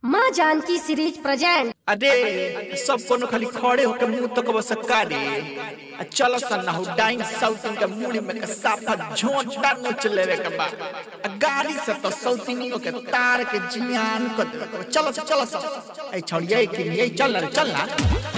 माँ Janaki series present अरे सब कोनो खाली खड़े होके मुंह तक बस रे आ चल सन हो डाइन साउथिंग के मुड़ी में के साफा झोंटा नोच लेवे के बा आ गाड़ी से तो साउथिंग के तार के जियान कर देवे के बा। चलो चलो चलो ए छोड़िए कि ये चल ना चल ना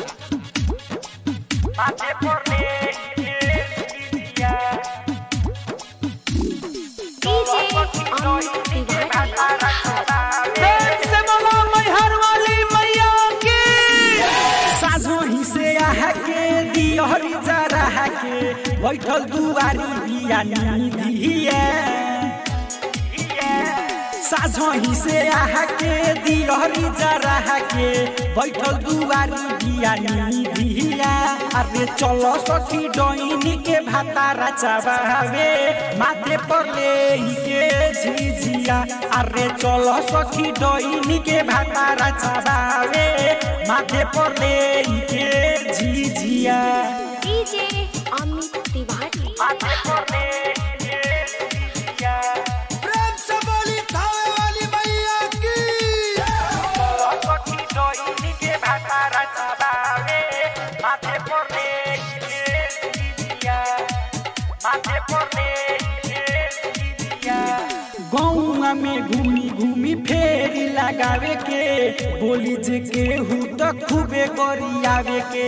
साझोही से आहा के दियहरी जरा के बैठल दुआरी बिया निधिया साझोही से आहा के दियहरी जरा के बैठल दुआरी बिया निधिया अरे चलो सखी डोइनी के भातारा चबावे माथे पर ले के झिझिया अरे चलो सखी डोइनी के भातारा चबावे माथे पर ले के झिझिया डीजे अमित तिवारी प्रेम से बोली थावे वाली मैया की सखी डोइनी के भातारा चबावे माथे पर ले के झिझिया माथे पर ले के झिझिया गौआ में घूमी घूमी फेरी लगावे के बोली जे केहू तो खूबे गरियावे के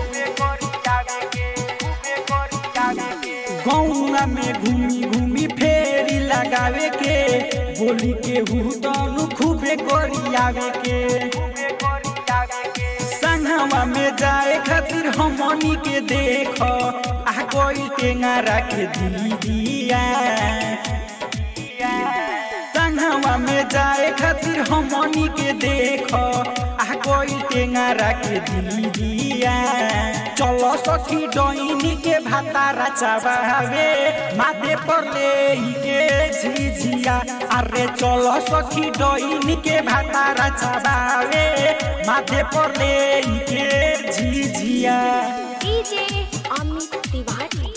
गौआ में घूमी घूमी फेरी लगावे के बोली केहू तो खूबे गरियावे के संगवा में जाए खातिर हमनी के देख आ कोई टेंगारा के दीदिया संगवा में जाए खातिर हमनी के देख आ कोई टेंगारा के दीदिया चलो सखी डोइनी के भातारा चबावे माथे पर ले के झिझिया अरे चलो सखी डोइनी के भातारा चबावे माथे पर ले के झिझिया डीजे अमित तिवारी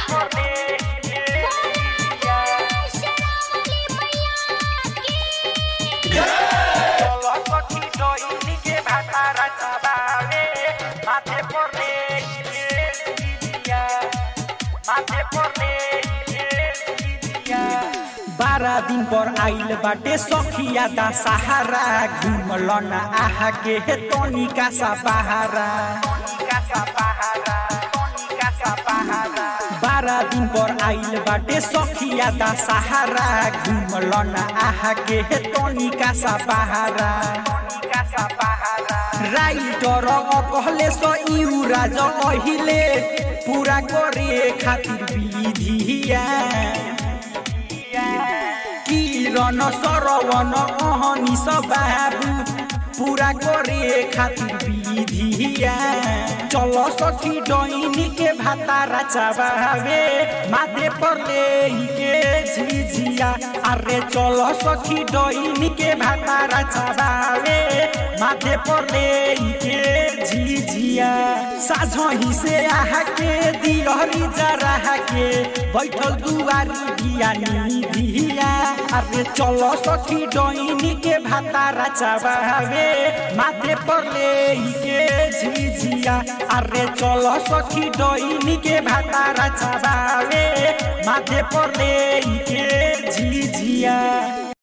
चलो सखी डोइनी के भातारा चबावे माथे पर ले के झिझिया माथे पर ले के झिझिया बारह दिन पर आइल बाटे सखिया दा सहारा घुमल न आहा के हे तनिका सा बहारा बारह दिन पर आइल बाटे सखिया दा सहारा घुमल न आहा के हे तनिका सा बहारा राइटर कहले सो इउ राज अहिले पूरा करे खातिर विधिया किरण सरवन अहनी बाबू पूरा करे खातिर विधिया चलो सखी डोइनी के भातारा चबावे माथे पर ले के झिझिया अरे चलो सखी डोइनी के भातारा चबावे माथे पर ले के झिझिया साझही से आहा के दिहरी जरा के बैठल दुआरी बिया निधिया अरे चलो सखी डोइनी के भातारा चबावे माथे पर ले के झिझिया अरे चलो सखी डोइनी के भातारा चबावे माथे पर ले के झिझिया